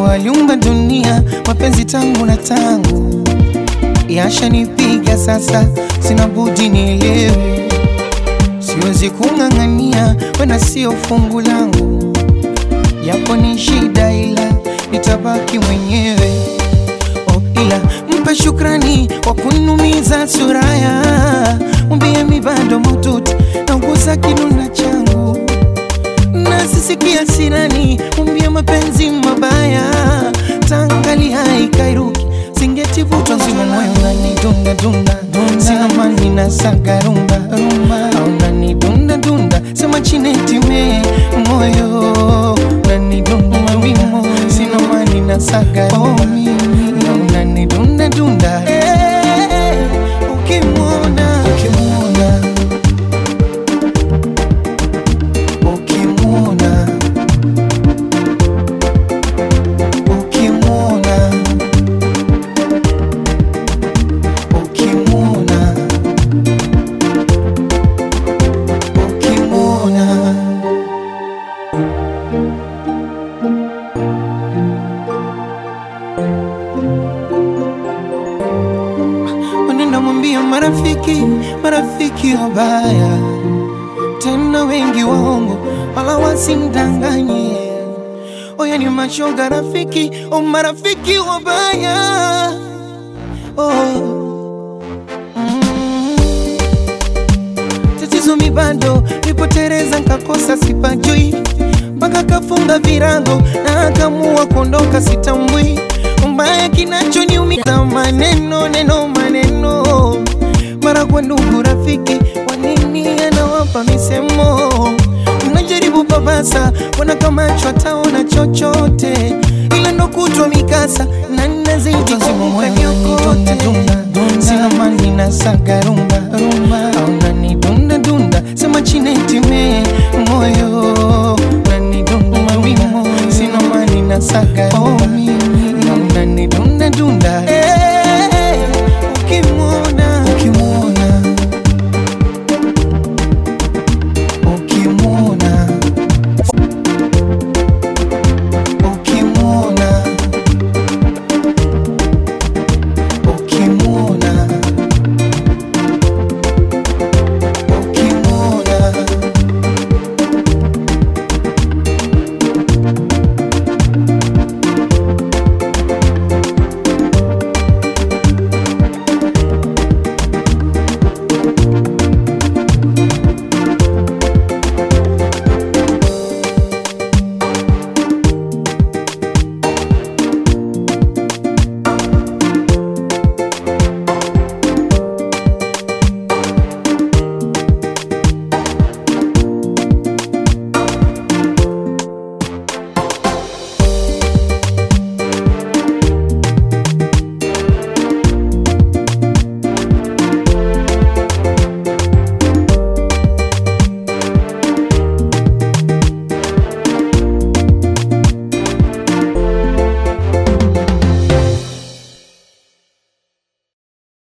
aliumba dunia, mapenzi tangu na tangu yashanipiga sasa, sina budi nielewe, siwezi kung'ang'ania, wena sio fungu langu, yapo ni shida, ila nitabaki mwenyewe. Oh, ila mpe shukrani kwa kunumiza suraya, mwambie mi bado maututi nauguza kinuna changu nasisikia sirani, mwambie mapenzi mabaya tangali haikairuki singetivutwa nzima moyo unanidunda dunda sina mani na saga rumba rumba au unanidunda dunda sema chinetime moyo unanidunda mawimo sina mani na saga rumba na unanidunda dunda Eh, ukimwona ukimwona ukimwona ukimwona ukimwona ukimwona Unaenda mwambia marafiki, marafiki wabaya tena wengi waongo, wala wasimdanganye. Oya ni mashoga rafiki, o marafiki wabaya oh. mm. Tatizo mi bado nipotereza, nkakosa sipajui, mpaka kafunga virago na akamua kuondoka, sitambui mbaya kinachoniumiza maneno neno maneno mara kwa ndugu rafiki, wanini anawapa misemo, mnajaribu babasa, wana kama chwataona chochote, ila ndo kutwa mikasa na nazidi kumpa nyokote, sina mani na saga rumba